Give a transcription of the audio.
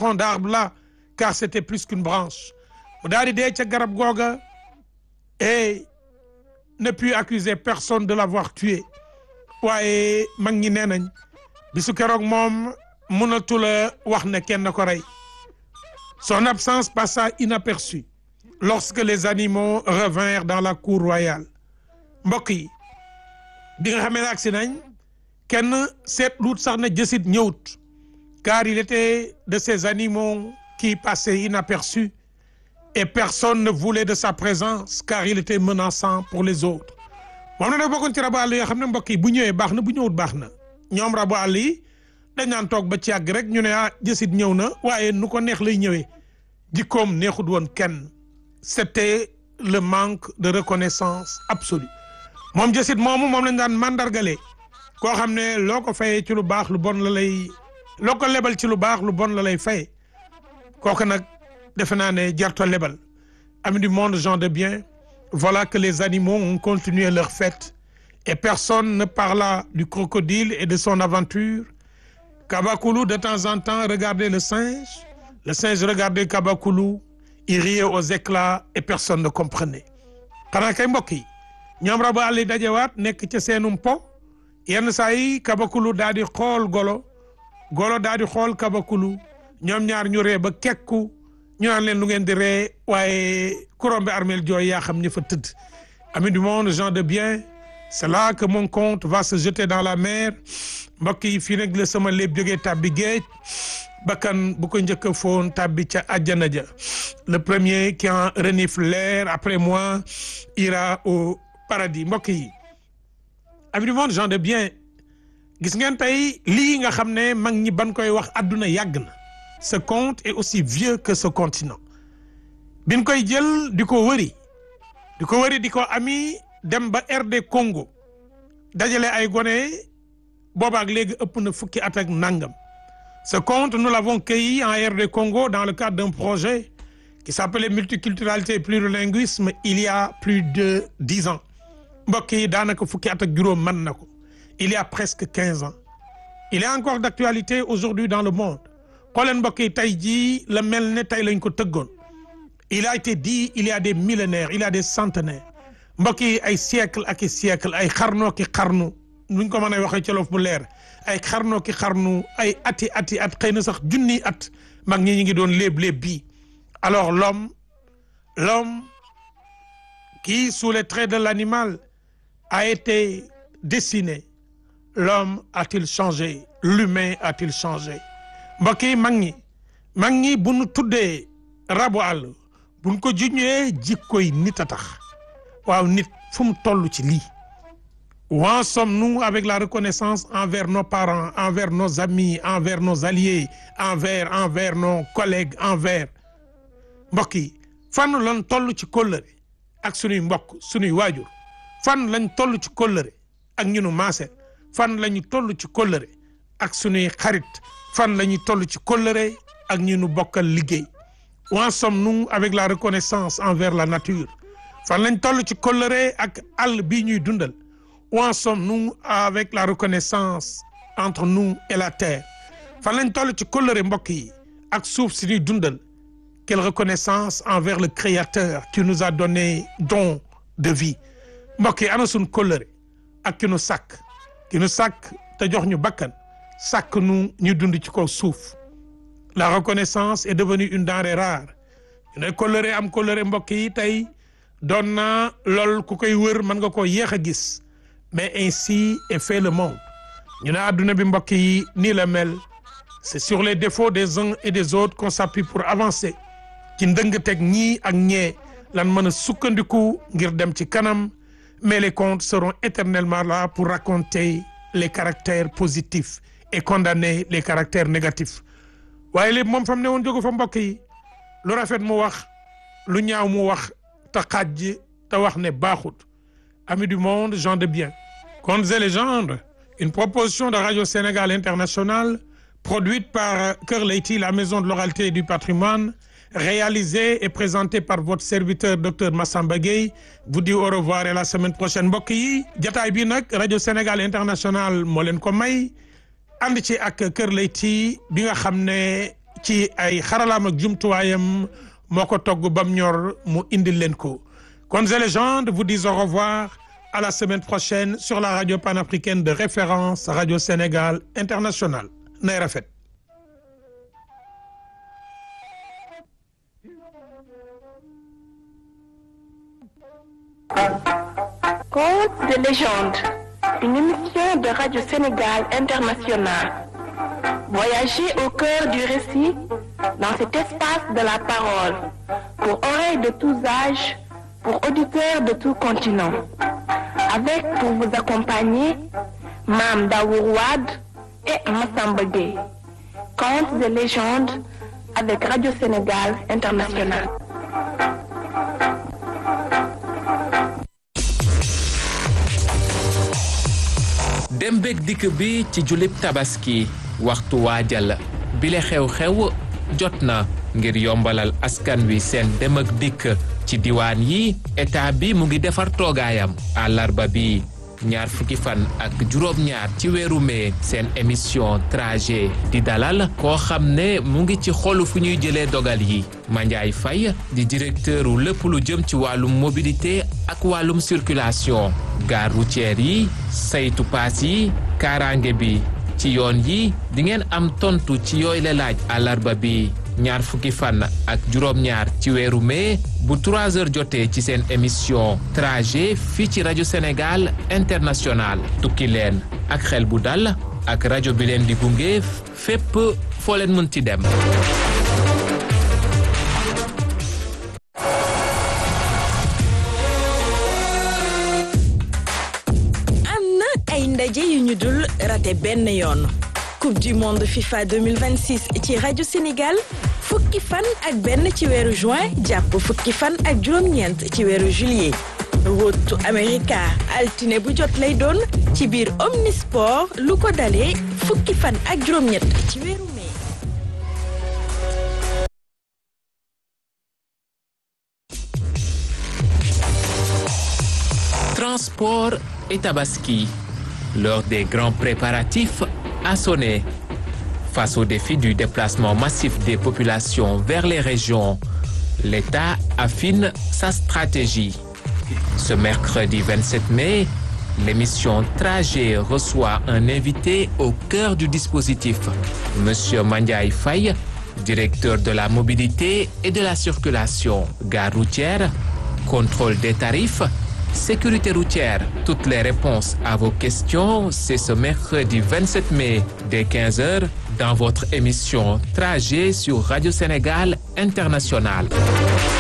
tronc d'arbre là car c'était plus qu'une branche mu daal di dee ca garab googa et ne put accuser personne de l'avoir tué waaye mag ñi nee nañ bisu keroog moom mënatu la wax ne kenn ko rey son absence passa inaperçue lorsque les animaux revinrent dans la cour royale mbokk yi bi nga xamee ne agsi nañ kenn seetluut sax ne jësit ñëwut car il était de ces animaux qui passaient inaperçus et personne ne voulait de sa présence car il était menaçant pour les autres moom na nag bokkoon ci rabu àll yoo xam ne mbokk yi bu ñëwee baax na bu ñëwut baax na ñoom rabu àll yi dañ naan toog ba ci yàgg rek ñu ne ah jësit ñëw na waaye nu ko neex lay ñëwee jikkoom neexut woon kenn c'était le manque de reconnaissance absolue moom jësit moomu moom lañ daan mandargale koo xam ne loo ko fayee ci lu baax lu bon la lay loo ko lebal ci lu baax lu bon la lay fay kooku nag defe naa ne jarto lebal ami du monde gens de bien voilà que les animaux ont continué leur fête et personne ne parla du crocodile et de son aventure Kabakoulou de temps en temps regardait le singe le singe regardait Kabakoulou il riait aux éclats et personne ne comprenait xanaa kay mbokk yi ñoom rabu àll yi dajewaat nekk ca seenum po yenn saa yi Kabakoulou daal di xool golo golo daal di xool Kabakoulou ñoom ñaar ñu ree ba kekku ñu naan leen lu ngeen di ree waaye kurombe armel jooy yaa xam ñi fa tëdd amis du monde gens de bien c'est là que mon compte va se jeter dans la mer mbokk yi fii nag la sama léeb jógee tàbbi géej bakkan bu ko njëkk a foon tàbbi ca àjjana ja le premier qui en renifle l'air après moi ira au paradis mbokk yi amis du monde gens de bien gis ngeen tey lii nga xam ne mag ñi ban koy wax àdduna yàgg na ce conte est aussi vieux que ce continent biñ koy jël di ko wëri di ko wëri di ko ami dem ba RD Congo dajale ay gone boobaak léegi ëpp na fukki at ak nangam ce conte nous l'avons cueilli en RD Congo dans le cadre d'un projet qui s'appelait multiculturalité et plurilinguisme il y a plus de dix ans mbokk yi daanaka fukki at ak juróom mën na ko il y a presque quinze ans il est encore d'actualité aujourd'hui dans le monde xooleen mbokk yi tey jii la mel ne tey lañ ko tëggoon il a été dit il y a des millénaires il y a des centenaires mbokk yi ay siècle ak i siècle ay xarnoo ki xarnu nuñ ko mën a waxee ci Wolof bu leer ay xarnoo ki xarnu ay ati ati at xëy na sax junni at mag ñi ñu ngi doon léeb léeb bii alors l'homme l'homme qui sous les traits de l'animal a été dessiné l'homme a-t-il changé l'humain a-t-il changé mbokk yi mag ñi mag ñi bu nu tuddee rabu àll bu nu ko juñee jikkoy nit a tax waaw nit fu mu toll ci lii où en sommes-nous avec la reconnaissance envers nos parents envers nos amis envers nos alliés envers envers nos collègues envers mbokk yi fan lañ toll ci kóllëre ak sunuy mbokk sunuy waajur fan lañ toll ci kóllëre ak ñunu maase fan la ñu toll ci kóllëre ak sunuy xarit fan la ñu toll ci kóllëre ak ñi nu bokkal liggéey où en sommes-nous avec la reconnaissance envers la nature fan lañ toll ci kóllëre ak àll bii ñuy dundal où en sommes-nous avec la reconnaissance entre nous et la terre fan lañ toll ci kóllëre mbokk yi ak suuf si ñuy dundal quelle reconnaissance envers le créateur qui nous a donné don de vie mbokk yi ana suñ kóllëre ak ki nu sàkk ki nu sàkk te jox ñu bakkan sàkk nu ñu dund ci kaw suuf la reconnaissance est devenue une denrée rare ñu ne kóllëre am kóllëre mbokk yi tey doon na lool ku koy wër mën nga koo yéex a gis mais ainsi est fait le monde ñu ne adduna bi mbokk yi nii la mel c'est sur les défauts des uns et des autres qu'on s'appuie pour avancer ci ndëng-teg ñii ak ñee lan mën a sukkandiku ngir dem ci kanam mais les contes seront éternellement là pour raconter les caractères positifs et condamner les caractères négatifs waaye lépp moom fa mu ne woon jógu fa mbokk yi lu rafet mu wax lu ñaaw mu wax te xaaj te wax ne baaxut amis du monde gens de bien contes et légendes une proposition de Radio Sénégal International produite par Kër Leyti la maison de l'oralité et du patrimoine réalisée et présentée par votre serviteur docteur Massamba Gueye vous dit au revoir et la semaine prochaine mbokk yi jataay bi nag Radio Sénégal International moo leen ko may ànd ci ak Kër Leyti bi nga xam ne ci ay xaralaam ak jumtuwaayam moo ko togg bam ñor mu indil leen ko Contes et légendes vous disent au revoir à la semaine prochaine sur la radio panafricaine de référence Radio Sénégal International nay rafet Contes de légende, une émission de Radio Sénégal International. Voyagez au cœur du récit dans cet espace de la parole, pour oreilles de tous âges, pour auditeurs de tout continent. Avec pour vous accompagner, Mam Daourouad et Massamba Gueye. Contes de légende avec Radio Sénégal International. dem beeg dikk bi ci julib tabaski waxtu waajal bile xew-xew jot na ngir yombalal askan wi seen dem ak dikk ci diwaan yi état bi mu ngi defar toogaayam àllarba bi ñaar fukki fan ak juróom-ñaar ci weeru mee seen émission trajet di dalal koo xam ne mu ngi ci xolu fu ñuy jëlee dogal yi Mandiaye Faye di directeur u lépp lu jëm ci wàllum mobilité ak wàllum circulation gare routière yi saytu paas yi kaaraange bi ci yoon yi di ngeen am tontu ci yooyu la laaj àllarba bi ñaar fukki fan ak juróom-ñaar ci weeru mai bu 3 heures jotee ci seen émission trajet fii ci rajo Sénégal international tukki leen ak xel bu dal ak rajo bi leen di gunge fépp foo leen mën ci dem. am na ay ndaje yu ñu dul raté benn yoon. coupe du monde FIFA 2026 ci rajo Sénégal fukki fan ak benn ci weeru juin jàpp fukki fan ak juróom-ñeent ci weeru juillet rotu America altine bu jot lay doon ci biir Omnisport lu ko dalee fukki fan ak juróom-ñett ci weeru mai. Transport et Tabaski. L'heure des grands préparatifs a sonné. Face au défi du déplacement massif des populations vers les régions, l'État affine sa stratégie. Ce mercredi 27 mai, l'émission Trajet reçoit un invité au cœur du dispositif, Monsieur Mandiaye Faye, directeur de la mobilité et de la circulation, gare routière, contrôle des tarifs, sécurité routière. Toutes les réponses à vos questions, c'est ce mercredi 27 mai dès 15h dans votre émission Trajet sur Radio Sénégal International.